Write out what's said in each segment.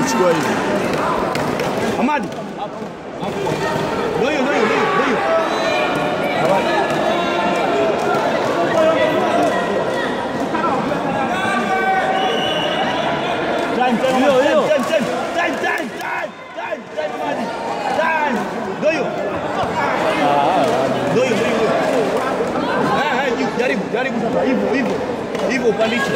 chukua hivi. Amadi. Ndio hiyo, ndio hiyo, ndio hiyo, ndio hiyo. Time, time, Hiyo, Amadi. hiyo. Time, time, time, time, time, time, time, Amadi. Time. Ndio hiyo. Ndio hiyo, ndio hiyo. Eh, eh, juu, jaribu, jaribu sasa hivyo, hivyo. Hivyo upandishe.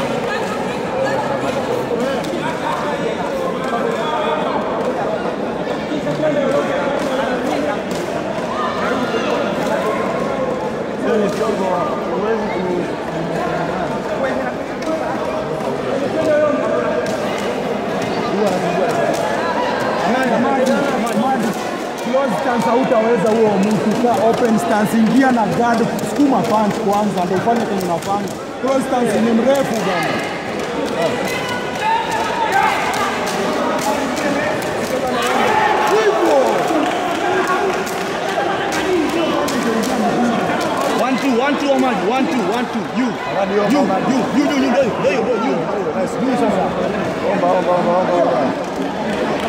Close stance hautaweza huo mtu ka open stance, ingia na guard, sukuma punch kwanza ndio ufanye kenye unafanya. Close stance ni mrefu bwana. Hivyo. One, two, one, two, Amadi. One, two, one, two. You. Amadi, omba, You, Amadi. you, you, you, you, ndio hiyo, ndio hiyo, ndio hiyo. Nice. Juu sasa. Omba, omba, omba, omba, omba.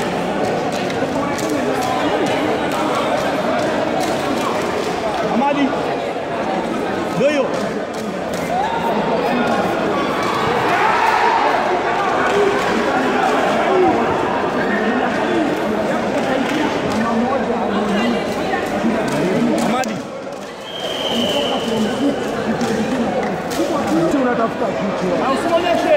Amadi. Ndio hiyo. Amadi. Kitu unatafuta kichwa. Usionyeshe.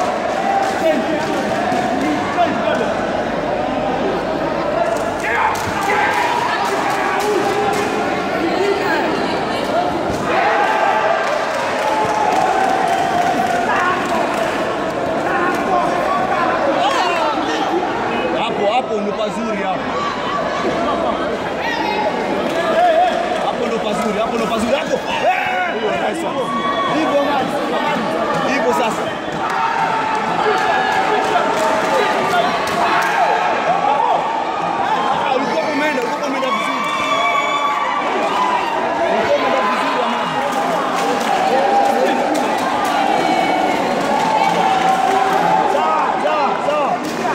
Hapo hapo ndo pazuri hapo. Hapo ndo pazuri, hapo ndo pazuri hapo. Eh! Hivyo Amadi. Amadi. Hivyo sasa. Ah, ulikuwa umeenda, ulikuwa umeenda vizuri. Ulikuwa umeenda vizuri Amadi. Sawa, sawa, sawa.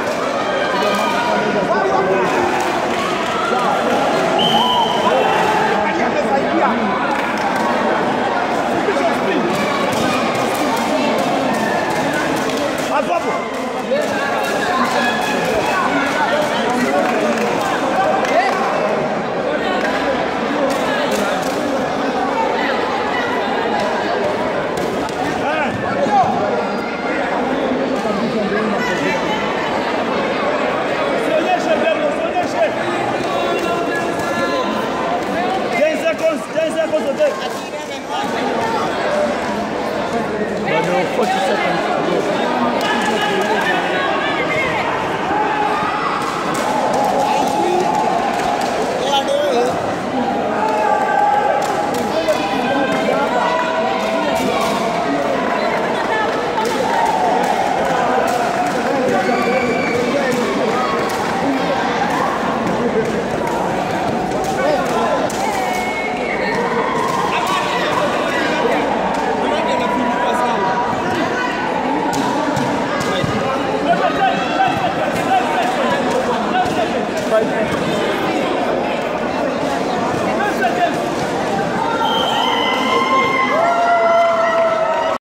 Hapo hapo. Usionyeshe mbele, usionyeshe. 10 seconds, 10 seconds, okay. Bado 40 seconds.